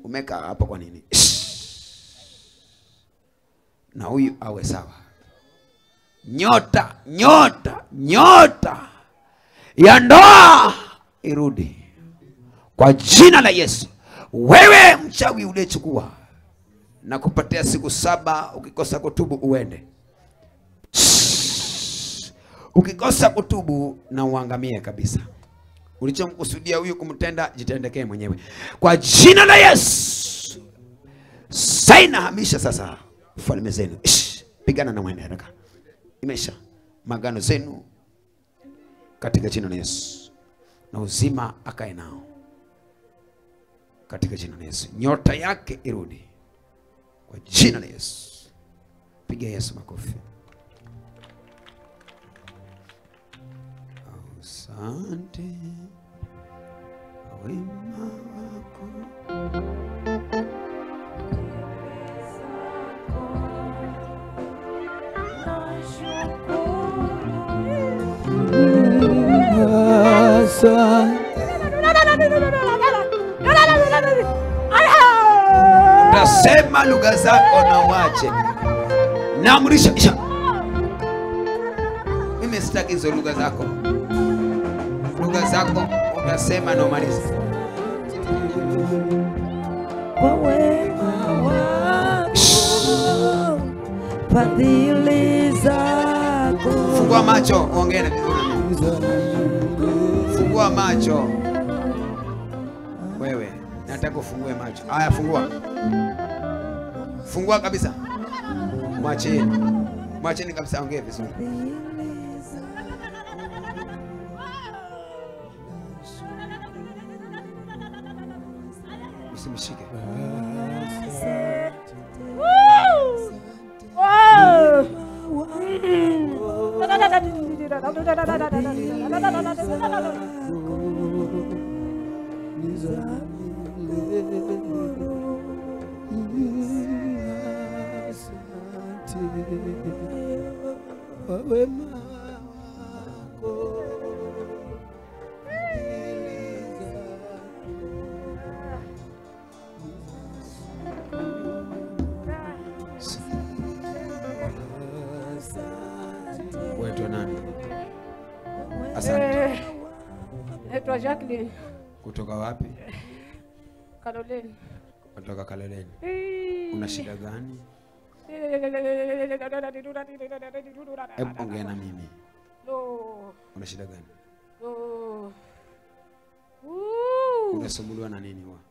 umekaa hapa kwa nini? Na huyu awe sawa. Nyota, nyota, nyota ya ndoa irudi kwa jina la Yesu. Wewe mchawi uliyechukua na kupatia siku saba, ukikosa kutubu uende. Ukikosa kutubu na uangamie kabisa. Ulichomkusudia huyu kumtenda, jitendekee mwenyewe kwa jina la Yesu. Saina hamisha sasa falme zenu, Ish, pigana na mwende haraka, imesha magano zenu katika jina la Yesu, na uzima akae nao katika jina la Yesu. Nyota yake irudi kwa jina la Yesu. Piga Yesu makofi. Asante kwa wema wako. Nasema lugha zako na uache. Naamrisha isha. Mimi sitaki hizo lugha zako. Lugha zako unasema na umalize. kwa wema wako, fadhili zako. Fungua macho, uongee na vizuri. Fungua macho. Wewe, nataka ufungue macho. Haya, fungua. Fungua kabisa. Mwacheni. Mwacheni kabisa aongee vizuri. Usimshike. Wewe nani? Asante. Eh, Naitwa Jacqueline Kutoka wapi? Caroline. Kutoka Kaloleni. Una shida gani? Hebu ongea na mimi. No, Una shida gani? no. Ooh, Unasumbuliwa na nini wa?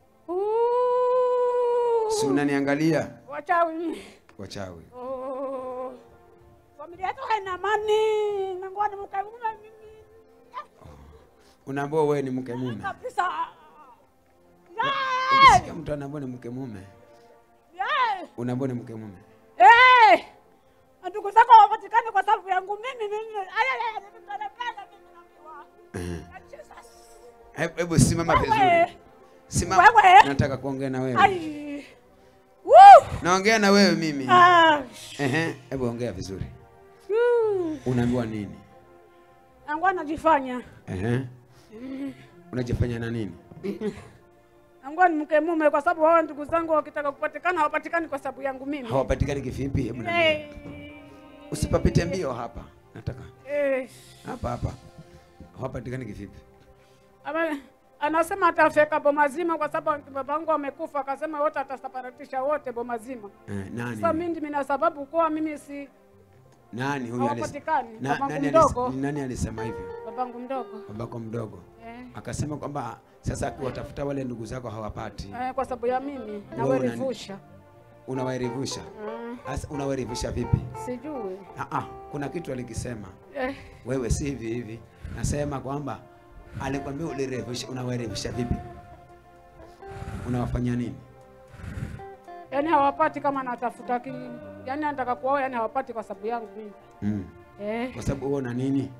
ooh. Si unaniangalia? Wachawi. Wachawi. Oh. Familia yetu haina amani. Nangua ni mke mume mimi. Unaambiwa wewe ni mke mume. Kabisa. Yeah. Ukisikia mtu anaambiwa ni mke mume, Yeah. unaambiwa ni mke mume. Eh! Ndugu zako hawapatikani kwa sababu yangu mimi mimi. Aya aya nimepelekana mimi naambiwa. Eh. Jesus. Hebu hebu simama vizuri. Wewe. Simama. Wewe. Nataka kuongea na wewe. Ai. Woo! Naongea na wewe mimi. Ah. Ehe, hebu ongea vizuri. Woo. Unaambiwa nini? Angu anajifanya. Ehe. Unajifanya na nini? Angu ni mke mume kwa sababu wao ndugu zangu wakitaka kupatikana hawapatikani kwa sababu yangu mimi. Hawapatikani kivipi? Hebu niambie. Eh. Usipapite mbio hapa. Nataka Eh. hapa hapa. Hawapatikani kivipi? Ama anasema atafeka boma zima kwa sababu babangu amekufa, akasema wote atasaparatisha wote boma zima. Eh, Sasa nani? mimi ndimi na sababu kuwa mimi si Nani huyu alis- hawapatikani. Na, Babangu nani, mdogo. alis, nani alisema hivyo? babangu mdogo Babako mdogo eh, akasema kwamba sasa akiwatafuta wale ndugu zako hawapati, eh, kwa sababu ya mimi Wewe nawerevusha unawaerevusha. mm, Sasa unawaerevusha vipi? sijui Ah, ah, kuna kitu alikisema eh, wewe, si hivi hivi. Nasema kwamba alikwambia ulirevusha, unawaerevusha vipi? Unawafanyia nini? yani hawapati kama natafuta ki, yani anataka kuoa, yani hawapati kwa sababu yangu mimi Mm. eh, Kwa sababu wewe una nini?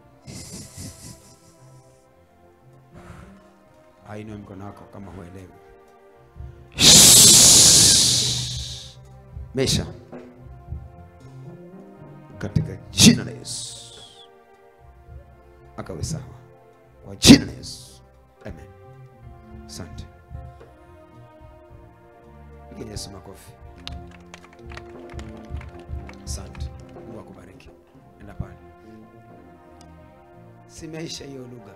Ainua mkono wako kama huelewi. Mesha katika jina la Yesu akawe sawa kwa jina la Yesu, amen. Asante. Piga Yesu makofi. Asante. Mungu akubariki. Enda pale. Simeisha hiyo lugha.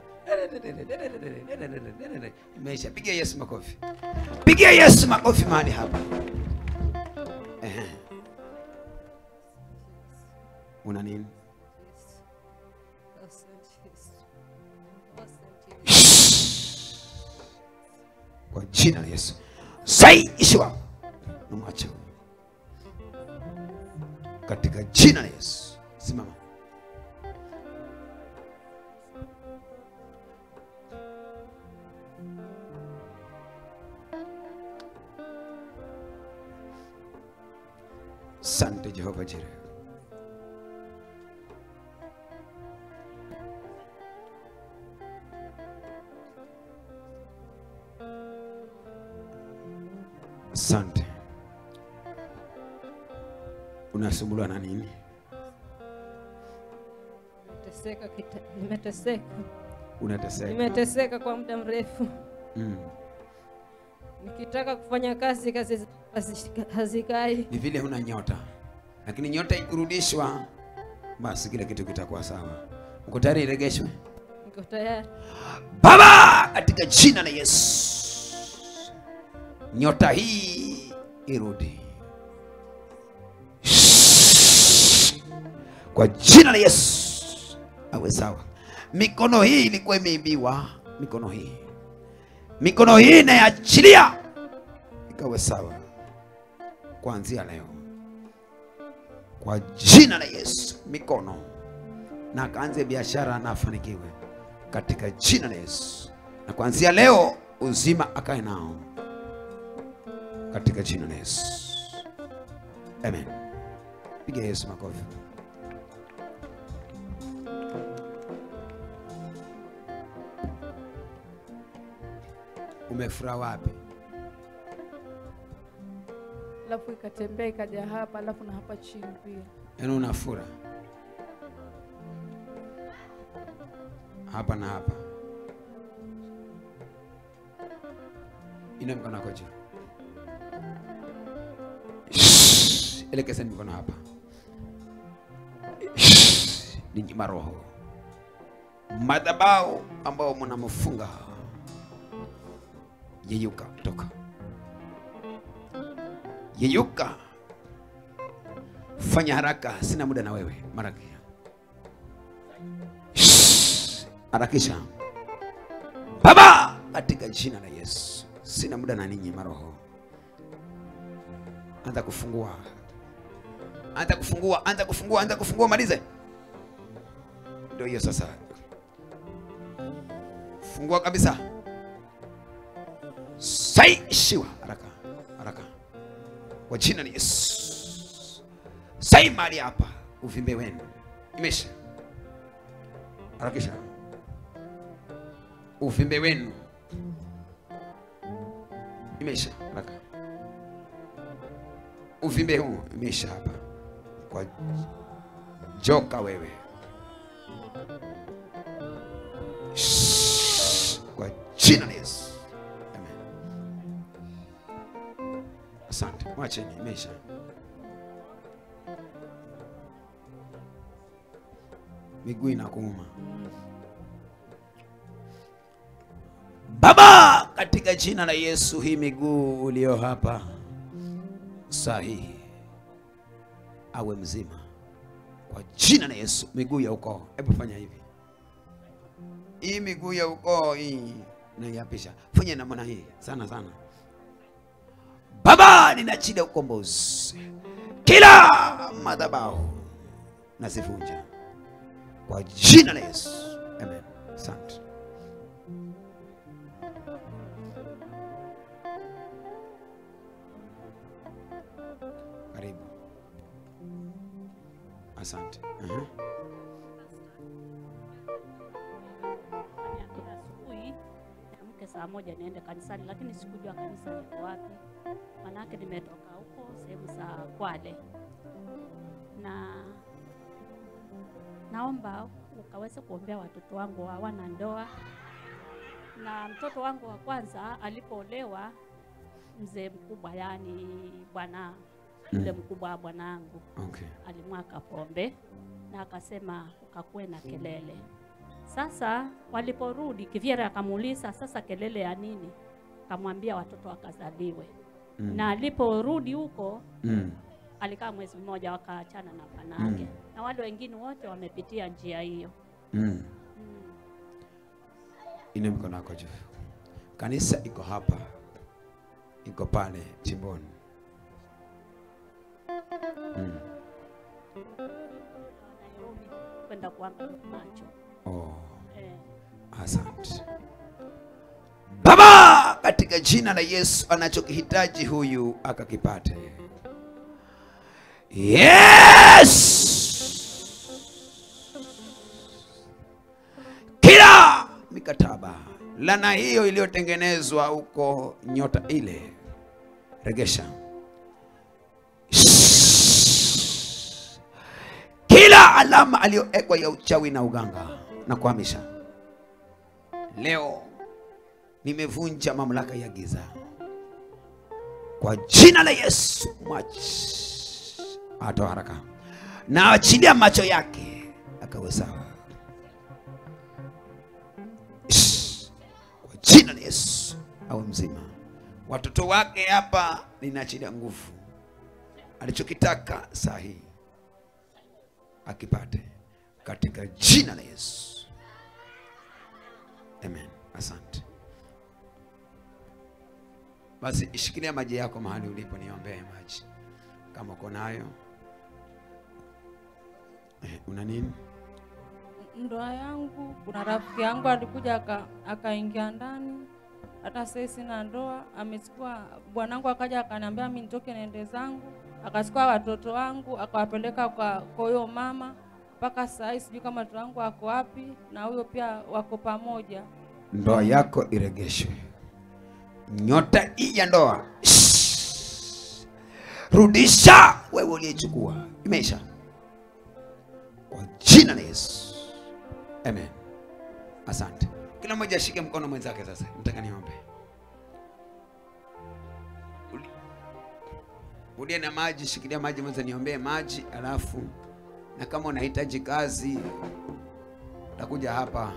Imeisha. Piga Yesu makofi. Piga Yesu makofi mahali hapa. Ehe. Una nini? Kwa jina la Yesu. Sai ishiwa. Namwacha. huyu. Katika jina la Yesu. Simama. Sante Jehova Jireh. Asante. Unasumbuliwa na nini? Nimeteseka kita, nimeteseka Unateseka? nimeteseka kwa muda mrefu, Mm. nikitaka kufanya kazi kazi hazi- hazikai. Ni vile huna nyota, lakini nyota ikirudishwa, basi kila kitu kitakuwa sawa. Uko tayari iregeshwe? Niko tayari. Baba, katika jina la Yesu, nyota hii irudi kwa jina la Yesu, awe sawa. Mikono hii ilikuwa imeibiwa, mikono hii, mikono hii inaachilia ikawe sawa kuanzia leo, kwa jina la Yesu. Mikono na akaanze biashara na afanikiwe katika jina la Yesu, na kuanzia leo uzima akae nao katika jina la Yesu, amen. Piga Yesu makofi. Umefurahi wapi? alafu ikatembea ikaja hapa, alafu na hapa chini pia. Yaani unafura hapa na hapa. Ina mkono wako juu, Shhh. elekezeni mikono hapa. Shhh. Ninyi maroho madhabahu ambao mnamfunga, yeyuka, toka, yeyuka fanya haraka, sina muda na wewe. Maraki, Shhh. harakisha Baba, katika jina la Yesu, sina muda na ninyi maroho. Anza kufungua, anza kufungua, anza kufungua, anza kufungua, malize. Ndio hiyo sasa, fungua kabisa. Saishiwa haraka haraka, kwa jina la Yesu. Sai mahali hapa, uvimbe wenu imesha. Harakisha uvimbe wenu imesha haraka. Uvimbe huu imesha hapa kwa joka wewe, Shhh. kwa jina la Yesu, amen. Asante, mwacheni, imesha. Miguu inakuuma. Baba, katika jina la Yesu, hii miguu ulio hapa sahihi awe mzima kwa jina la Yesu. Miguu ya ukoo, hebu fanya hivi. Hii miguu ya ukoo hii naiapisha, fanya namna hii sana sana. Baba, ninachida ukombozi, kila madhabahu nazivunja kwa jina la Yesu, amen. Asante. Karibu. Asante. Aha. Niamke asubuhi niamke saa moja niende kanisani, lakini sikujua kanisa liko wapi, manake nimetoka huko sehemu za Kwale, na naomba ukaweze kuombea watoto wangu hawana ndoa, na mtoto wangu wa kwanza alipoolewa mzee mkubwa, yani bwana yule mkubwa wa bwanangu Okay. alimwaka pombe na akasema ukakuwe na kelele. Sasa waliporudi, Kivyera akamuuliza sasa kelele ya nini? Akamwambia watoto wakazaliwe. Mm. Na aliporudi huko Mm. alikaa mwezi mmoja, wakaachana na bwanake Mm. na wale wengine wote wamepitia njia hiyo. Mm. Mm. Ine mikono yako juu. Kanisa iko hapa, iko pale chimboni. Mm. Nairobi kwenda kuangalia macho Oh, eh. asante Baba, katika jina la Yesu, anachokihitaji huyu akakipate. Yes, kila mikataba lana hiyo iliyotengenezwa huko nyota ile, regesha kila alama aliyowekwa ya uchawi na uganga na kuhamisha leo nimevunja mamlaka ya giza kwa jina la Yesu. Mwachi atoa haraka na achilia macho yake akawe sawa Shh. kwa jina la Yesu awe mzima. Watoto wake hapa ninaachilia nguvu, alichokitaka saa hii akipate katika jina la Yesu. Amen. Asante. Basi ishikilia maji yako mahali ulipo, niombee maji kama uko nayo. Eh, una nini? ndoa yangu, kuna rafiki yangu alikuja aka- akaingia ndani, hata sasa sina ndoa. Amechukua bwanangu, akaja akaniambia mimi nitoke niende zangu, akachukua watoto wangu akawapeleka kwa kwa huyo mama. Mpaka saa hii sijui kama mtoto wangu ako wapi, na huyo pia wako pamoja. Ndoa yako iregeshwe. Nyota hii ya ndoa Shh. rudisha wewe uliyechukua, imeisha kwa jina la Yesu. Amen. Asante. Kila mmoja ashike mkono mwenzake sasa. Nataka niombe. Uli- Uliye na maji, shikilia maji mwanzo, niombee maji, alafu na kama unahitaji kazi utakuja hapa.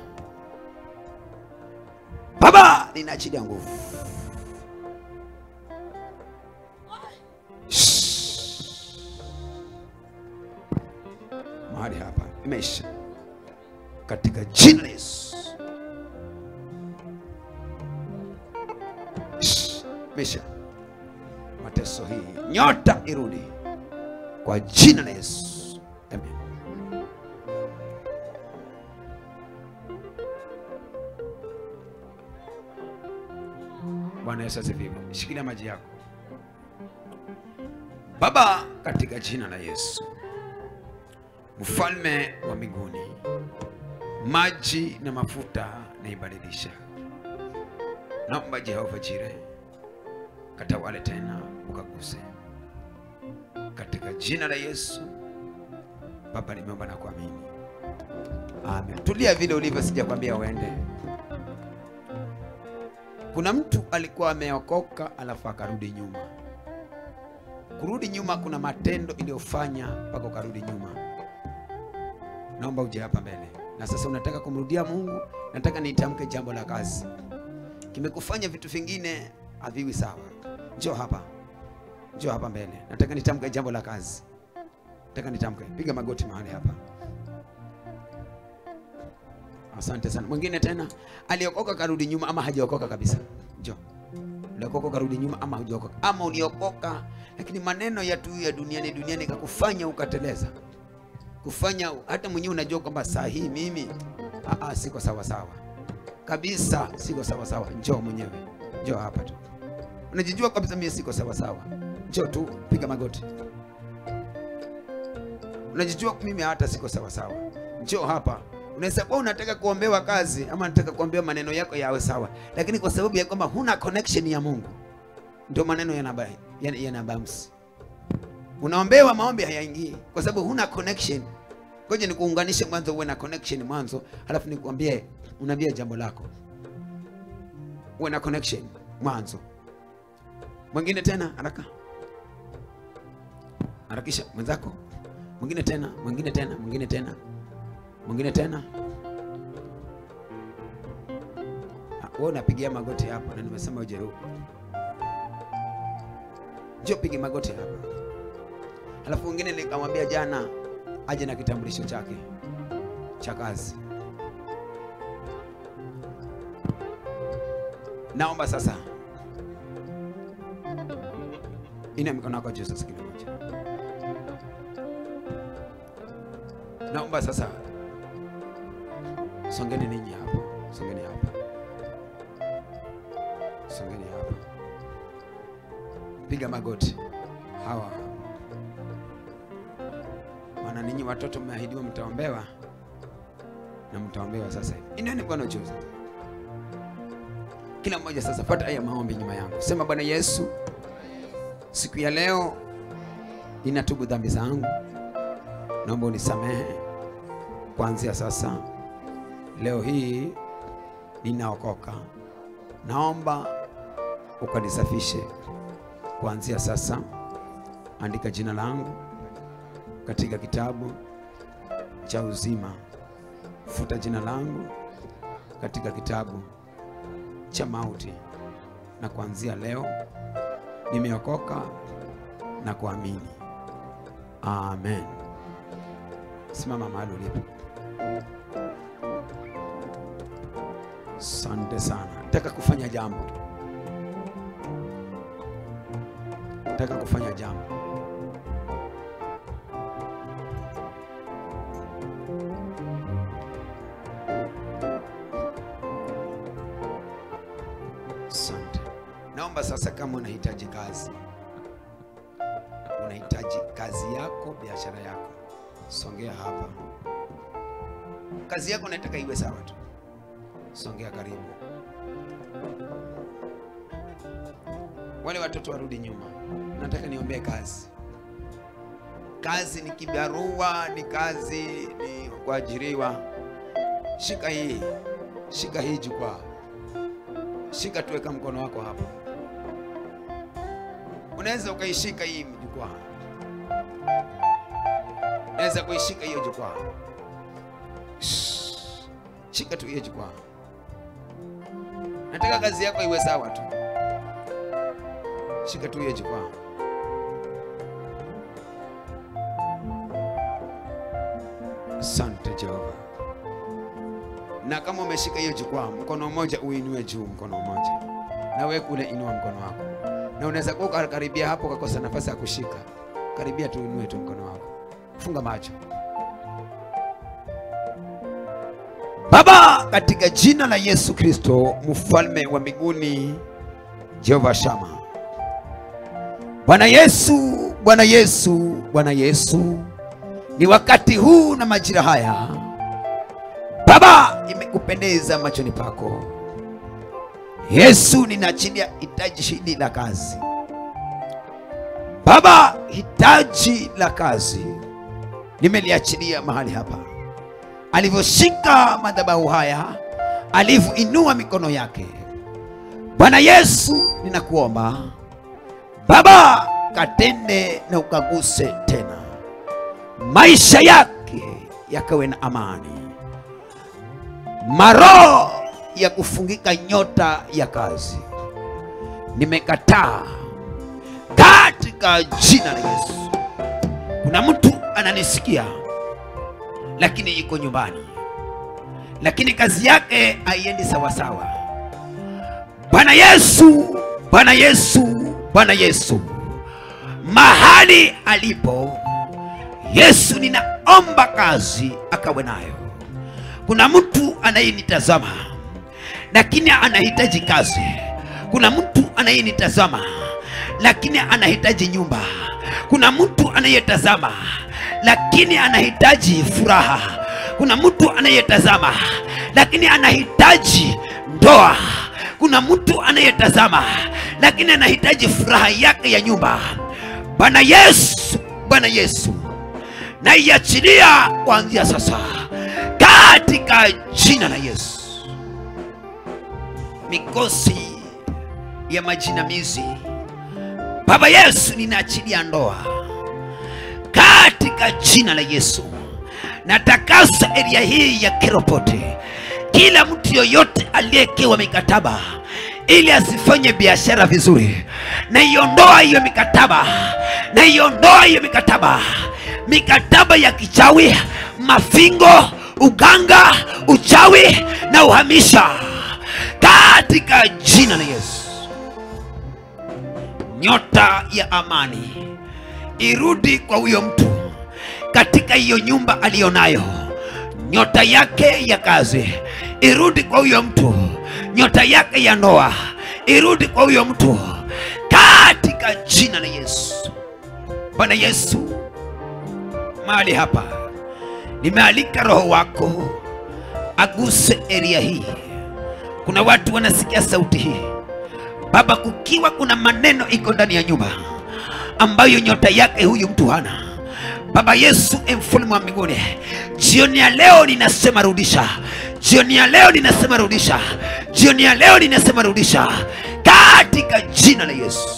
Baba, ninaachilia nguvu. Shh. Mahali hapa imeisha katika jina la Yesu. Shh. Imeisha mateso hii, nyota irudi kwa jina la Yesu. Amen. Bwana Yesu asifiwe. Shikilia maji yako. Baba, katika jina la Yesu, mfalme wa mbinguni, maji na mafuta naibadilisha. Naomba Jehova Jire, katawale tena, ukaguse katika jina la Yesu. Baba, nimeomba na kuamini, amen. Tulia vile ulivyo, sijakwambia uende. Kuna mtu alikuwa ameokoka alafu akarudi nyuma. Kurudi nyuma, kuna matendo iliyofanya mpaka ukarudi nyuma. Naomba uje hapa mbele, na sasa unataka kumrudia Mungu. Nataka nitamke jambo la kazi, kimekufanya vitu vingine haviwi sawa. Njoo hapa, njoo hapa mbele, nataka nitamke jambo la kazi. Nataka nitamke, piga magoti mahali hapa. Asante sana. Mwingine tena aliokoka karudi nyuma ama hajaokoka kabisa. Njoo. Uliokoka karudi nyuma ama hujaokoka. Ama uliokoka lakini maneno ya tu ya duniani duniani kakufanya ukateleza. Kufanya hata mwenyewe unajua kwamba saa hii mimi ah, ah, siko sawa sawa. Kabisa siko sawa sawa. Njoo mwenyewe. Njoo hapa tu. Unajijua kabisa mimi siko sawa sawa. Njoo tu piga magoti. Unajijua mimi hata siko sawa sawa. Njoo hapa unaweza kuwa unataka kuombewa kazi ama unataka kuombewa maneno yako yawe sawa, lakini kwa sababu ya kwamba huna connection ya Mungu, ndio maneno yanabaya yana, yanabamsi. Unaombewa maombi hayaingii kwa sababu huna connection. Ngoja nikuunganishe mwanzo, uwe na connection mwanzo, halafu nikwambie, unaambia jambo lako, uwe na connection mwanzo. Mwingine tena haraka. Harakisha mwenzako. Mwingine tena, mwingine tena, mwingine tena. Mwingine tena. Ah, Wewe unapigia magoti hapo na nimesema uje huku. Njoo pige magoti hapa. Alafu mwingine nikamwambia jana aje na kitambulisho chake cha kazi. Naomba sasa ina mikono yako juu sasa kila moja. Naomba sasa songeni ninyi hapo, songeni hapa, songeni hapa, piga magoti hawa hapa. maana ninyi watoto mmeahidiwa mtaombewa na mtaombewa sasa hivi. Inueni mkono juu sasa. Kila mmoja sasa, fuata haya maombi nyuma yangu, sema: Bwana Yesu, siku ya leo ninatubu dhambi zangu, naomba unisamehe kuanzia sasa. Leo hii ninaokoka, naomba ukanisafishe kuanzia sasa. Andika jina langu katika kitabu cha uzima, futa jina langu katika kitabu cha mauti, na kuanzia leo nimeokoka na kuamini. Amen. Simama mahali ulipo. Asante sana. Nataka kufanya jambo, nataka kufanya jambo. Asante. Naomba sasa, kama unahitaji kazi, unahitaji kazi yako, biashara yako, songea hapa. Kazi yako nataka iwe sawa tu, songea karibu. Wale watoto warudi nyuma, nataka niombee kazi. Kazi ni kibarua, ni kazi, ni kuajiriwa. Shika hii, shika hii jukwaa shika tuweka mkono wako hapa. Unaweza ukaishika hii jukwaa, unaweza kuishika hiyo jukwaa. Shh. Shika tu hiyo jukwaa. Nataka kazi yako iwe sawa tu, shika tu hiyo jukwaa. Asante Jehova na kama umeshika hiyo jukwaa, mkono mmoja uinue juu, mkono mmoja na wewe kule, inua mkono wako, na unaweza kuwa ukakaribia hapo ukakosa nafasi ya kushika. Karibia tu, inue tu mkono wako, funga macho. Baba, katika jina la Yesu Kristo, mfalme wa mbinguni, Jehova Shama, Bwana Yesu, Bwana Yesu, Bwana Yesu, ni wakati huu na majira haya Baba, imekupendeza machoni pako. Yesu, ninaachilia hitaji hili la kazi. Baba, hitaji la kazi nimeliachilia mahali hapa, alivyoshika madhabahu haya, alivyoinua mikono yake. Bwana Yesu, ninakuomba Baba, katende na ukaguse tena maisha yake yakawe na amani maroho ya kufungika nyota ya kazi nimekataa katika jina la Yesu. Kuna mtu ananisikia lakini yuko nyumbani, lakini kazi yake haiendi sawasawa. Bwana Yesu, Bwana Yesu, Bwana Yesu, mahali alipo Yesu, ninaomba kazi akawe nayo. Kuna mtu anayenitazama lakini anahitaji kazi. Kuna mtu anayenitazama lakini anahitaji nyumba. Kuna mtu anayetazama lakini anahitaji furaha. Kuna mtu anayetazama lakini anahitaji ndoa. Kuna mtu anayetazama lakini anahitaji furaha yake ya nyumba. Bwana Yesu, Bwana Yesu, naiachilia kuanzia sasa katika jina la Yesu. Mikosi ya majinamizi, Baba Yesu, ninaachilia ndoa katika jina la Yesu. Natakasa eria hii ya Keropote, kila mtu yoyote aliyekewa mikataba ili asifanye biashara vizuri, na iondoa hiyo mikataba, na iondoa hiyo mikataba, mikataba ya kichawi, mafingo, uganga, uchawi na uhamisha katika jina la Yesu. Nyota ya amani irudi kwa huyo mtu katika hiyo nyumba aliyonayo. Nyota yake ya kazi irudi kwa huyo mtu, nyota yake ya ndoa irudi kwa huyo mtu katika jina la Yesu. Bwana Yesu, mahali hapa nimealika Roho wako aguse eria hii. Kuna watu wanasikia sauti hii Baba, kukiwa kuna maneno iko ndani ya nyumba ambayo nyota yake huyu mtu hana. Baba Yesu, e mfalme wa mbinguni, jioni ya leo ninasema rudisha, jioni ya leo ninasema rudisha, jioni ya leo ninasema rudisha, katika jina la Yesu.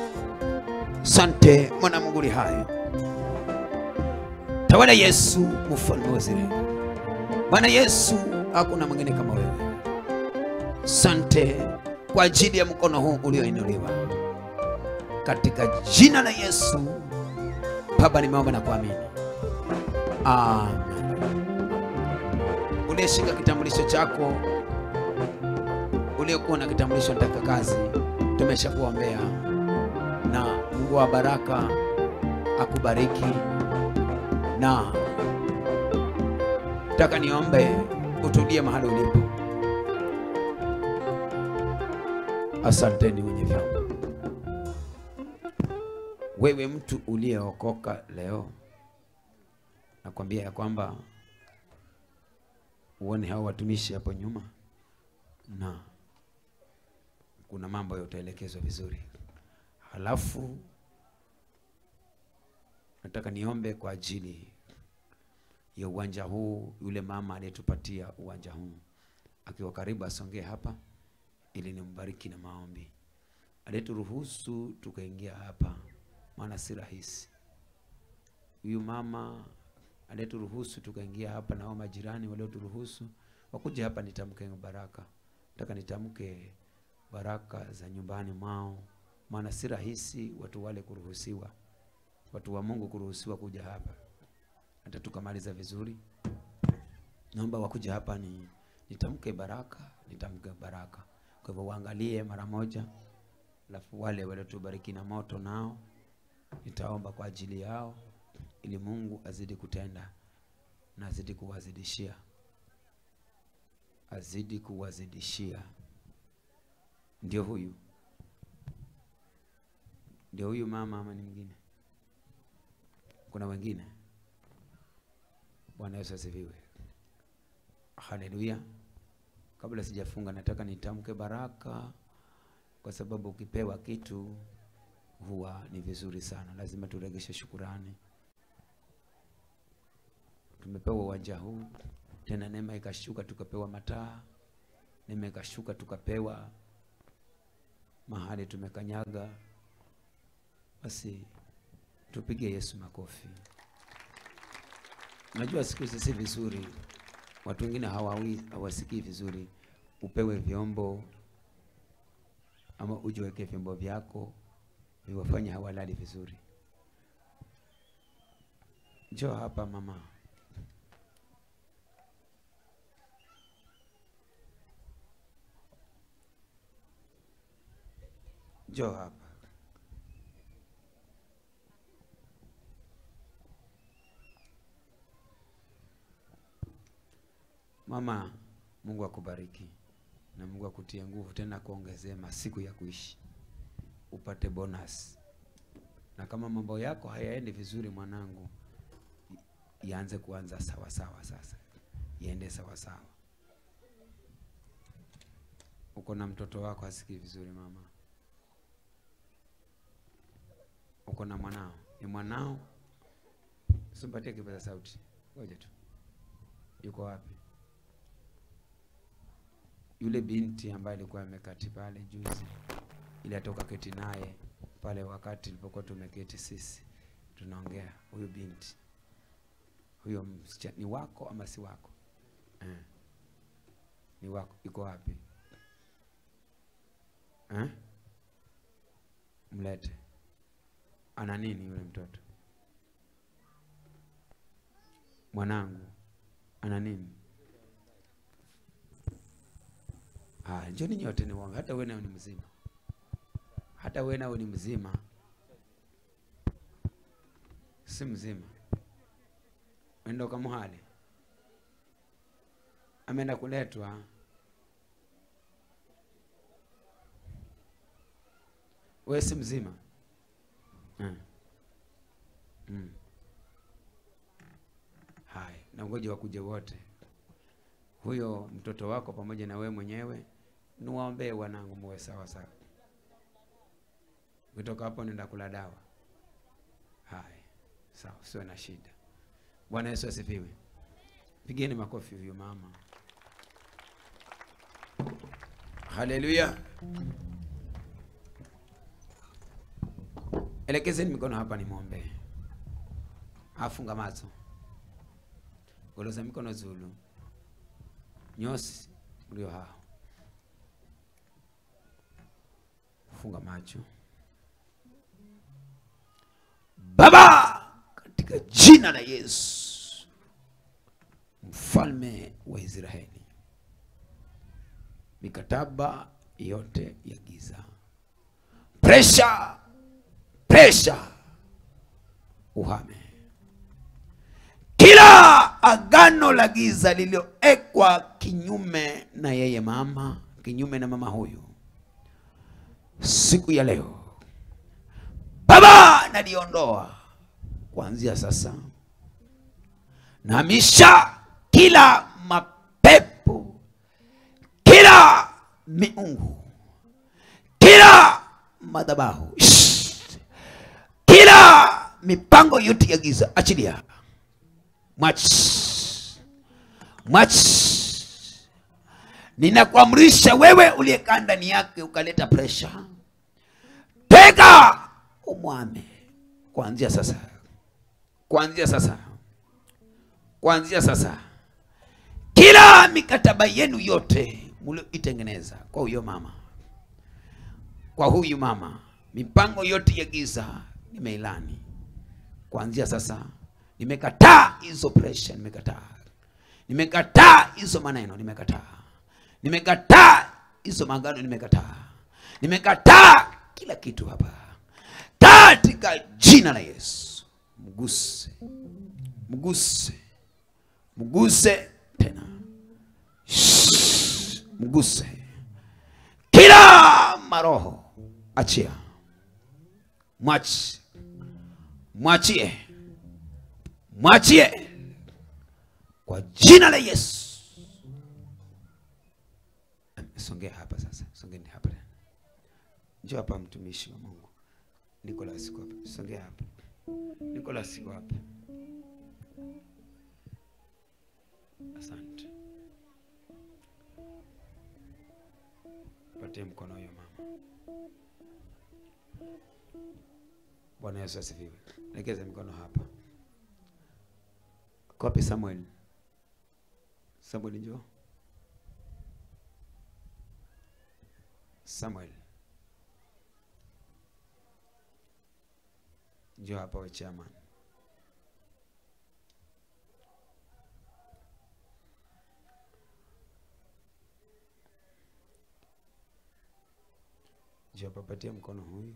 Sante mwana Mungu li hai, tawala Yesu, mfalme wa Israeli. Bwana Yesu, hakuna mwingine kama wewe. Sante kwa ajili ya mkono huu ulioinuliwa katika jina la Yesu. Baba, nimeomba na kuamini, amen. Uliyeshika kitambulisho chako, uliokuwa na kitambulisho nataka kazi, tumeshakuombea na Mungu wa baraka akubariki, na nataka niombe utulie mahali ulipo. Asanteni wenye vyombo. Wewe mtu uliyeokoka leo, nakwambia ya kwamba uone hao watumishi hapo nyuma, na kuna mambo ya utaelekezwa vizuri. Halafu nataka niombe kwa ajili ya uwanja huu. Yule mama aliyetupatia uwanja huu akiwa karibu, asongee hapa ili nimbariki na maombi. Aliyeturuhusu tukaingia hapa, maana si rahisi. Huyu mama aliyeturuhusu tukaingia hapa, na hao majirani walioturuhusu wakuja hapa, nitamke baraka. Nataka nitamke baraka za nyumbani mwao, maana si rahisi watu wale kuruhusiwa, watu wa Mungu kuruhusiwa kuja hapa. Hata tukamaliza vizuri, naomba wakuja hapa ni nitamke baraka, nitamke baraka. Kwa hivyo waangalie mara moja, alafu wale waliotubariki na moto nao nitaomba kwa ajili yao, ili Mungu azidi kutenda na azidi kuwazidishia, azidi kuwazidishia. Ndio huyu, ndio huyu mama ama ni mwingine? Kuna wengine? Bwana Yesu asifiwe, haleluya. Kabla sijafunga, nataka nitamke baraka, kwa sababu ukipewa kitu huwa ni vizuri sana, lazima turegeshe shukurani. Tumepewa uwanja huu, tena neema ikashuka, tukapewa mataa, neema ikashuka, tukapewa mahali tumekanyaga. Basi tupige Yesu makofi. Najua siku hizi si vizuri watu wengine hawawi hawasikii vizuri, upewe vyombo ama ujiweke vyombo vyako viwafanye hawalali vizuri. Njoo hapa mama, njoo hapa. Mama, Mungu akubariki na Mungu akutie nguvu tena kuongezea masiku ya kuishi, upate bonus. Na kama mambo yako hayaendi vizuri, mwanangu, ianze kuanza sawa sawa, sasa iende sawa sawa. Uko na mtoto wako asikii vizuri, mama, uko na mwanao, ni mwanao, usimpatie kipaza sauti, ngoja tu. Yuko wapi? yule binti ambaye alikuwa amekati pale juzi, ili atoka keti naye pale wakati tulipokuwa tumeketi sisi tunaongea, huyu binti huyo msichana ni wako ama si wako eh? Ni wako, iko wapi eh? Mlete. Ana nini yule mtoto? Mwanangu ana nini? Ah, njoni nyote ni wangu, hata wewe nawe ni mzima, hata wewe nawe ni mzima, si mzima, wenda ukamuhale, ameenda kuletwa. Wewe si mzima mm. Mm. Haya, na ngoja wakuje wote, huyo mtoto wako pamoja na wewe mwenyewe, niwaombee wanangu, muwe sawa sawa. Ukitoka hapo nenda kula dawa. Haya, sawa, usiwe na shida. Bwana Yesu asifiwe. Pigeni makofi huyo mama. Haleluya. Elekezeni mikono hapa nimwombee. Afunga macho. Goloza mikono zulu. Nyosi mlio hao. Funga macho. Baba, katika jina la Yesu, mfalme wa Israeli, mikataba yote ya giza, presha presha, uhame kila agano la giza lililoekwa kinyume na yeye mama, kinyume na mama huyu, siku ya leo Baba, naliondoa kuanzia sasa. Nahamisha kila mapepo, kila miungu, kila madhabahu, Shh. kila mipango yote ya giza, achilia, mwachi, mwachi. Ninakuamrisha wewe uliyekaa ndani yake ukaleta presha tega umwame kuanzia sasa, kuanzia sasa, kuanzia sasa, kila mikataba yenu yote mlioitengeneza kwa huyo mama, kwa huyu mama, mipango yote ya giza nimeilani kuanzia sasa. Nimekataa hizo pressure, nimekataa, nimekataa hizo maneno, nimekataa, nimekataa hizo magano, nimekataa, nimekataa kila kitu hapa katika jina la Yesu. Mguse, mguse, mguse tena, Shhh, mguse kila maroho, achia, mwachi, mwachie, mwachie kwa jina la Yesu. Songea hapa sasa, songeni hapa tena. Njoo hapa mtumishi wa Mungu. Nicholas yuko hapa. Songea hapa. Nicholas yuko hapa. Asante. Patie mkono huyo mama. Bwana Yesu asifiwe. Legeza mikono hapa. Kopi Samuel. Samuel njoo. Samuel. Njoo hapa we chairman. Njoo hapa patia mkono huyu.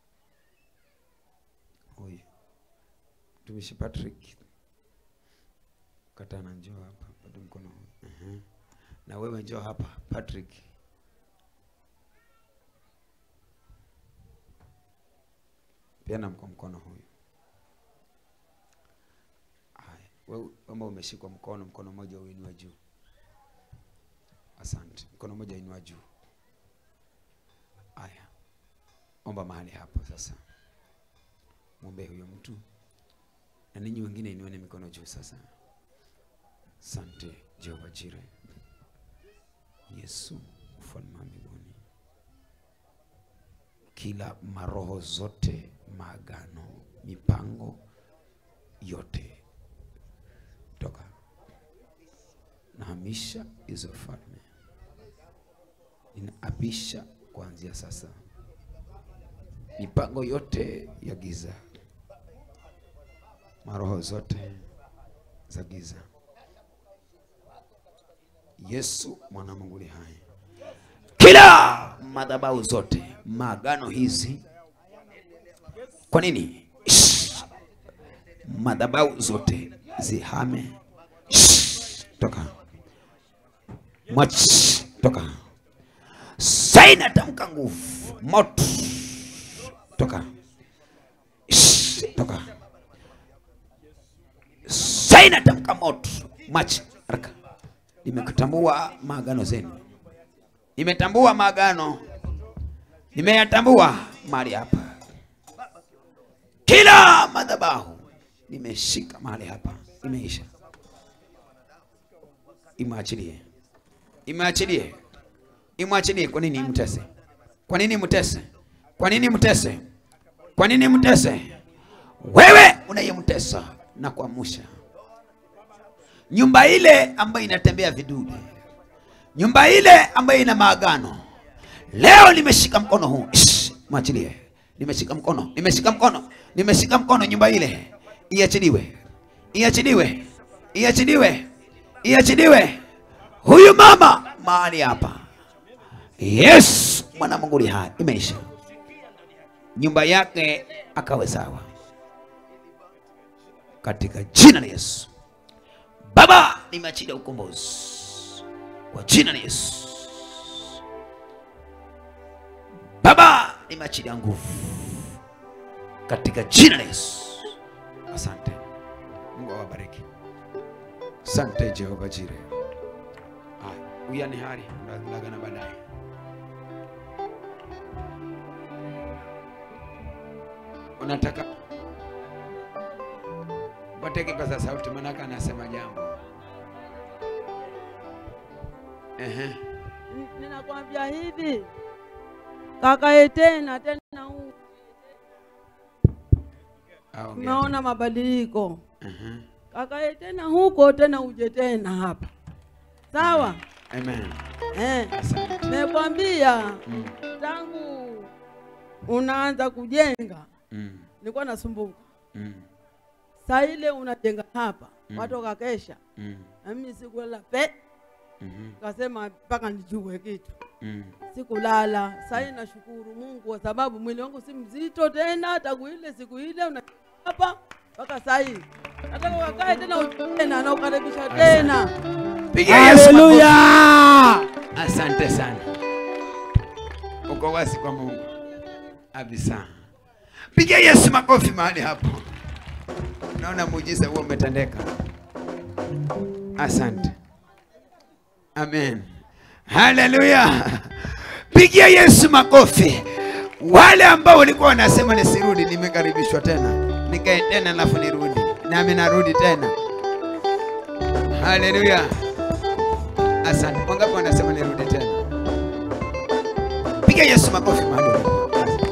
Huyu. Mtumishi Patrick. Katana njoo hapa patia mkono huyu. Uh-huh. Na wewe njoo hapa Patrick. Peana kwa mkono huyu. Haya, wewe kama umeshikwa mkono, mkono mmoja uinua juu. Asante. Mkono mmoja inua juu. Haya, omba mahali hapo sasa, mwombee huyo mtu, na ninyi wengine inueni mikono juu sasa. Asante Jehova Jire, Yesu mfalme wa mbinguni kila maroho zote, maagano, mipango yote, toka nahamisha hizo falme, ninaapisha kuanzia sasa mipango yote ya giza, maroho zote za giza. Yesu mwana wa Mungu aliye hai, kila madhabahu zote, maagano hizi. Kwa nini? Shh. Madhabahu zote zihame. Shh. Toka Mwach. Toka saina, tamka nguvu, moto toka Shh, toka saina tamka moto machi haraka nimekutambua maagano zenu nimetambua maagano nimeyatambua mahali hapa kila madhabahu nimeshika mahali hapa imeisha imwachilie imwachilie imwachilie kwa nini mtese kwa nini mtese kwa nini mtese kwa nini mtese? Wewe unayemtesa na kuamsha nyumba ile ambayo inatembea vidude, nyumba ile ambayo ina maagano, leo nimeshika mkono huu, Shh, mwachilie. Nimeshika mkono, nimeshika mkono, nimeshika mkono, nyumba ile iachiliwe, iachiliwe, iachiliwe, iachiliwe. Huyu mama mahali hapa, Yesu mwana wa Mungu aliye hai, imeisha nyumba yake akawe sawa katika jina la Yesu. Baba, nimeachilia ukombozi kwa jina la Yesu. Baba, nimeachilia nguvu katika jina la Yesu. Asante Mungu awabariki. Asante Jehova Jire. Ah, uyani hari lagana baadaye. unataka upate kipaza sauti, manaka anasema jambo. Ehe, N- Ninakwambia hivi kakae tena tena, huu aongea. umeona mabadiliko. Ehe, Kakae tena huko tena, uje tena hapa, sawa? amen. Eh, Asante. nimekwambia Mm, tangu unaanza kujenga mm, nilikuwa nasumbuka. mm, Saa ile unajenga hapa Mm. watu wakakesha, mm, na mimi sikulala pe, mhm, kasema mpaka nijue kitu mm. sikulala. Sasa hii nashukuru Mungu kwa sababu mwili wangu si mzito tena, tangu ile siku ile una hapa mpaka sasa hii. Nataka wakae tena uje tena na ukaribisha tena. Piga Yesu makofi. Asante sana, uko wazi kwa Mungu kabisa. Piga Yesu makofi mahali hapo. Naona muujiza huo umetendeka. Asante, amen, haleluya. Pigia Yesu makofi. Wale ambao walikuwa wanasema nisirudi, nimekaribishwa tena, nikae tena alafu nirudi, nami narudi tena. Haleluya. Asante. Wangapi wanasema nirudi tena? Piga Yesu makofi mahali ulipo.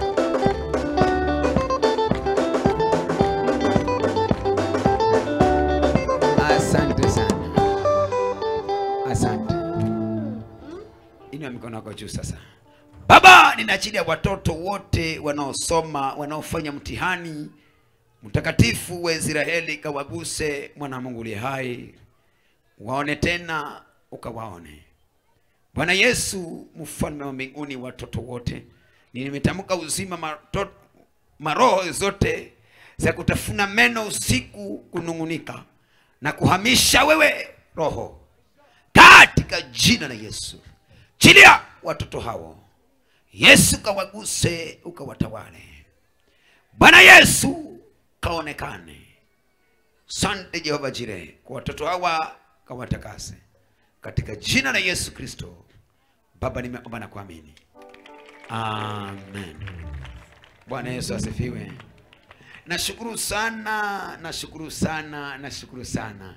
Asante sana. Asante. Inua mikono yako juu sasa. Baba, ninaachilia watoto wote wanaosoma, wanaofanya mtihani. Mtakatifu wa Israeli, kawaguse mwana wa Mungu aliye hai, waone tena, ukawaone Bwana Yesu, mfalme wa mbinguni, watoto wote nimetamka uzima mato, maroho zote za kutafuna meno usiku, kunung'unika na kuhamisha wewe roho, katika jina la Yesu, chilia watoto hao. Yesu kawaguse, ukawatawale. Bwana Yesu kaonekane. Sante Jehova Jire, kwa watoto hawa kawatakase katika jina la Yesu Kristo. Baba, nimeomba na kuamini, amen. Bwana Yesu asifiwe. Nashukuru sana, nashukuru sana, nashukuru sana.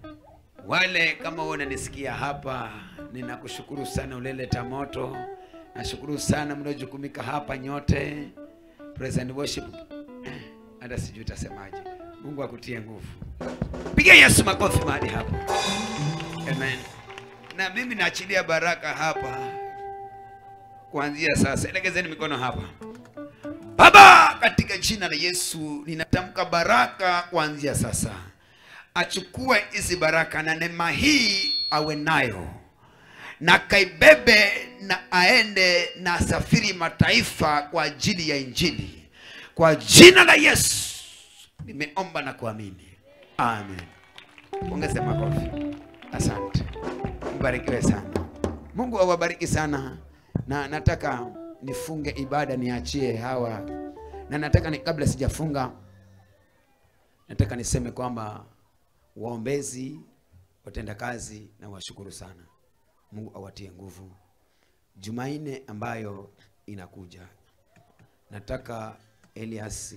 Wale kama wewe unanisikia hapa, ninakushukuru sana ulileta moto, Nashukuru sana mnaojukumika hapa nyote. Praise and worship. Hata sijui utasemaje. Mungu akutie nguvu. Piga Yesu makofi mahali hapo. Amen. Na mimi naachilia baraka hapa kuanzia sasa. Elekezeni mikono hapa. Baba, katika jina la Yesu ninatamka baraka kuanzia sasa. Achukue hizi baraka na neema hii awe nayo na kaibebe na aende na asafiri mataifa kwa ajili ya Injili. Kwa jina la Yesu nimeomba na kuamini, amen. Ongeze makofi. Asante, mbarikiwe sana. Mungu awabariki sana, na nataka nifunge ibada, niachie hawa, na nataka ni, kabla sijafunga, nataka niseme kwamba waombezi, watendakazi na washukuru sana. Mungu awatie nguvu. Jumanne ambayo inakuja, nataka Eliasi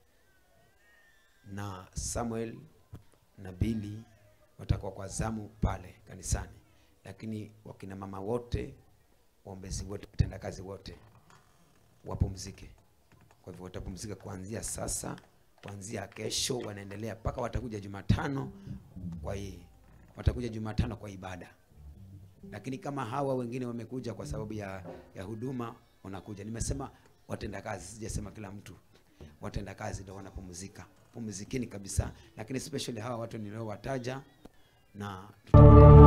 na Samuel na Bili watakuwa kwa zamu pale kanisani, lakini wakina mama wote, waombezi wote, watendakazi wote wapumzike. Kwa hivyo watapumzika kuanzia sasa, kuanzia kesho, wanaendelea mpaka watakuja Jumatano. Kwa hii watakuja Jumatano kwa ibada lakini kama hawa wengine wamekuja kwa sababu ya, ya huduma wanakuja. Nimesema watendakazi, sijasema kila mtu. Watendakazi ndio wanapumzika, pumzikeni kabisa, lakini especially hawa watu niliowataja na tutakwenda